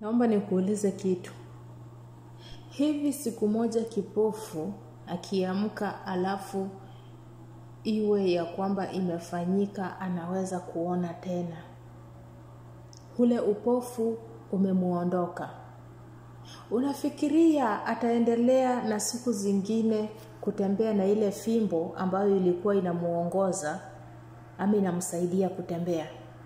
Naomba nikuulize kitu. Hivi siku moja kipofu akiamka alafu iwe ya kwamba imefanyika anaweza kuona tena. Ule upofu umemuondoka. Unafikiria ataendelea na siku zingine kutembea na ile fimbo ambayo ilikuwa inamuongoza ama inamsaidia kutembea?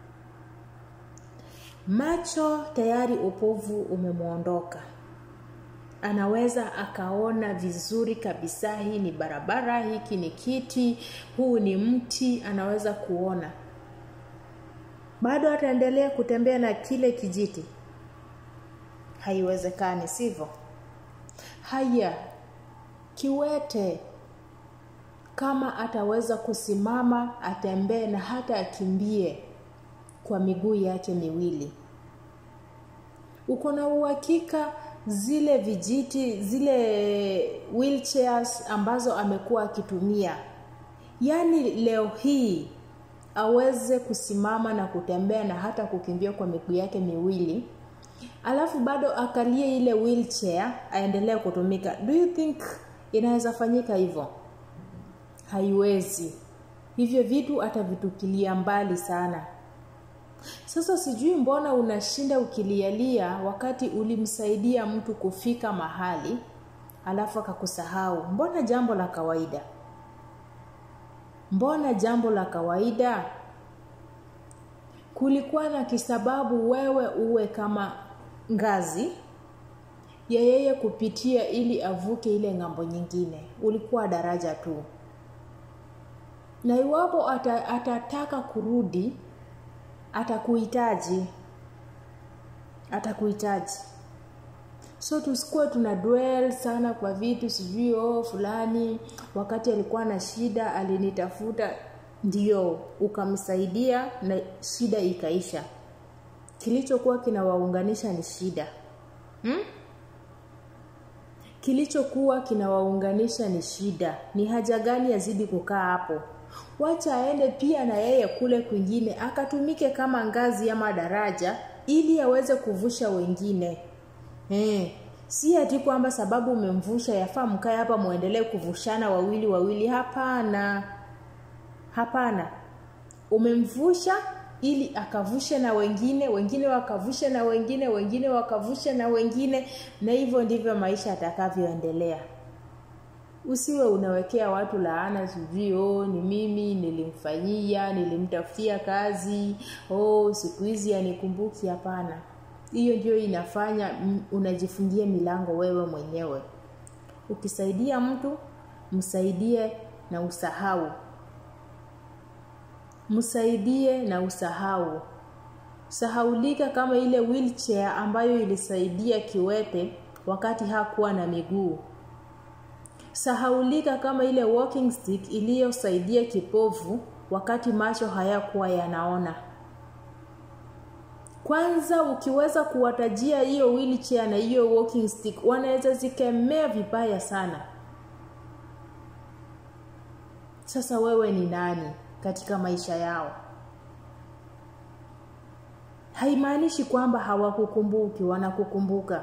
Macho tayari upovu umemuondoka. Anaweza akaona vizuri kabisa, hii ni barabara, hiki ni kiti, huu ni mti, anaweza kuona. Bado ataendelea kutembea na kile kijiti? Haiwezekani, sivyo? Haya, kiwete kama ataweza kusimama, atembee na hata akimbie kwa miguu yake miwili, uko na uhakika zile vijiti zile wheelchairs ambazo amekuwa akitumia, yaani leo hii aweze kusimama na kutembea na hata kukimbia kwa miguu yake miwili, alafu bado akalie ile wheelchair aendelee kutumika. Do you think inaweza fanyika hivyo? Haiwezi. Hivyo vitu atavitupilia mbali sana. Sasa sijui mbona unashinda ukilialia wakati ulimsaidia mtu kufika mahali alafu akakusahau. Mbona jambo la kawaida? Mbona jambo la kawaida? Kulikuwa na kisababu wewe uwe kama ngazi ya yeye kupitia ili avuke ile ng'ambo nyingine. Ulikuwa daraja tu, na iwapo ata, atataka kurudi atakuhitaji atakuhitaji so tusikuwe tuna dwell sana kwa vitu sijui oh fulani wakati alikuwa na shida alinitafuta ndio ukamsaidia na shida ikaisha kilichokuwa kinawaunganisha ni shida hmm? kilichokuwa kinawaunganisha ni shida ni haja gani yazidi kukaa hapo wacha aende pia na yeye kule kwingine akatumike kama ngazi ama daraja ili aweze kuvusha wengine eh, si ati kwamba sababu umemvusha yafaa mkae hapa muendelee kuvushana wawili wawili hapana hapana umemvusha ili akavushe na wengine wengine wakavushe na wengine wengine wakavushe na wengine na hivyo ndivyo maisha atakavyoendelea usiwe unawekea watu laana sijui oh, ni mimi nilimfanyia nilimtafutia kazi oh, siku hizi anikumbuki hapana hiyo ndio inafanya unajifungia milango wewe mwenyewe ukisaidia mtu msaidie na usahau msaidie na usahau sahaulika kama ile wheelchair ambayo ilisaidia kiwete wakati hakuwa na miguu sahaulika kama ile walking stick iliyosaidia kipofu wakati macho hayakuwa yanaona kwanza ukiweza kuwatajia hiyo wheelchair na hiyo walking stick wanaweza zikemea vibaya sana sasa wewe ni nani katika maisha yao haimaanishi kwamba hawakukumbuki wanakukumbuka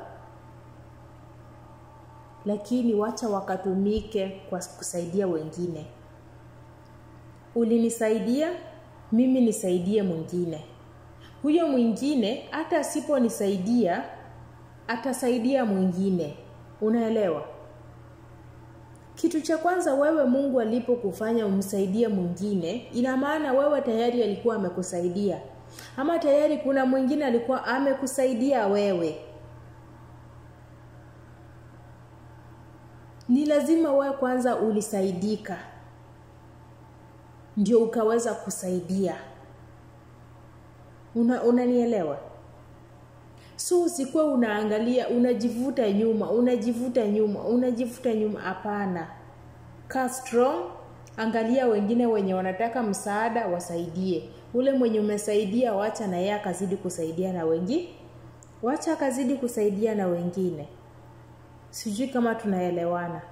lakini wacha wakatumike kwa kusaidia wengine ulinisaidia mimi nisaidie mwingine huyo mwingine hata asiponisaidia atasaidia mwingine unaelewa kitu cha kwanza wewe mungu alipokufanya umsaidie mwingine ina maana wewe tayari alikuwa amekusaidia ama tayari kuna mwingine alikuwa amekusaidia wewe ni lazima wewe kwanza ulisaidika ndio ukaweza kusaidia una unanielewa so usikuwa unaangalia unajivuta nyuma unajivuta nyuma unajivuta nyuma hapana kaa strong angalia wengine wenye wanataka msaada wasaidie ule mwenye umesaidia wacha na yeye akazidi kusaidia na wengi wacha akazidi kusaidia na wengine sijui kama tunaelewana